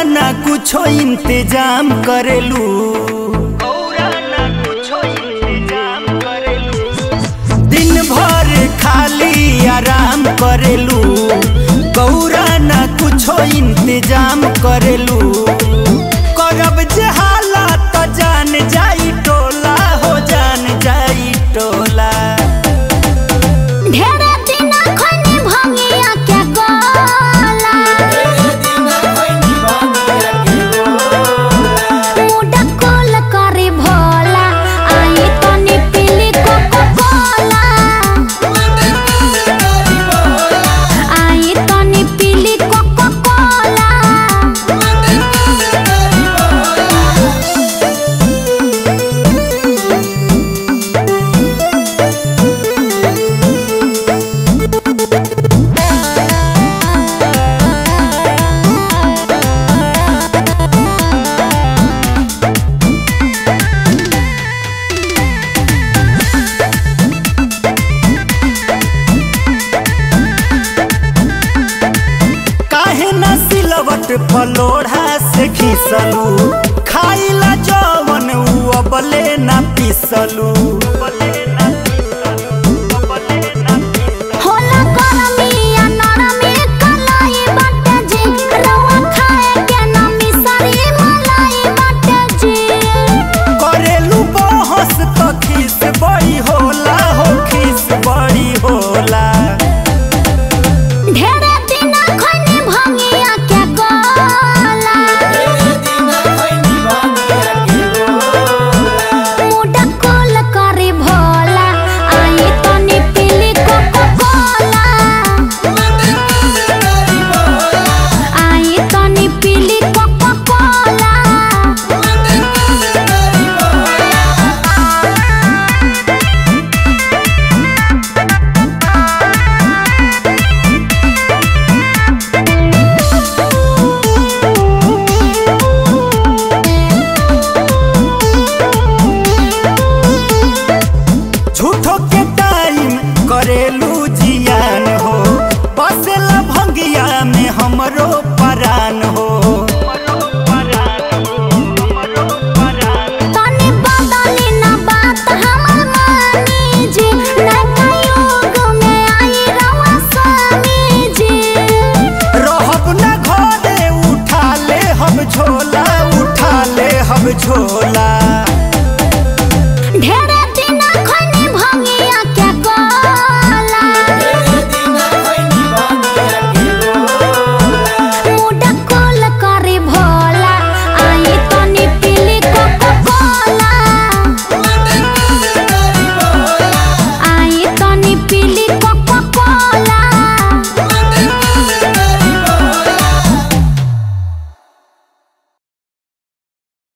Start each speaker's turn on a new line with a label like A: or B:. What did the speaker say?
A: ना कुछो इंतजाम करेलू गौरा ना कुछो इंतजाम करेलू दिन भर खाली आराम करेलू गौरा ना कुछो इंतजाम करेलू करब जे हालात जान जाई टोला हो जान जाई टोला
B: ढेरे दिन खनी भंगिया के गोला मुडा कोल करे भोला आई तनी पीली कोको कोला आई तनी पीली कोको कोला
A: काहे ना सिलवट फलोढ़ा से खींचलू खाइला जवन उ अबले ना पीसलू
B: होला गरमिया नरमी कलाई बाटे जी रवा खाए के ना मिसरी मलाई बाटे जी
A: करेलू बहस तो खीस बड़ी होला हो खीस बड़ी होला
B: ढेरे दिन खनी भंगिया के गोला मुडा कोल करे भोला आई तनी पीली कोको कोला आई तनी पीली कोको कोला
A: झूठो के टाइम करेलू जियान हो बसेला भंगिया में हमरो परान हो
B: तनी बदली ना बात हमर मानी जी नया युग में आई रवा स्वामी जी
A: रहब ना घरे उठा ले हम झोला उठा ले हम झोला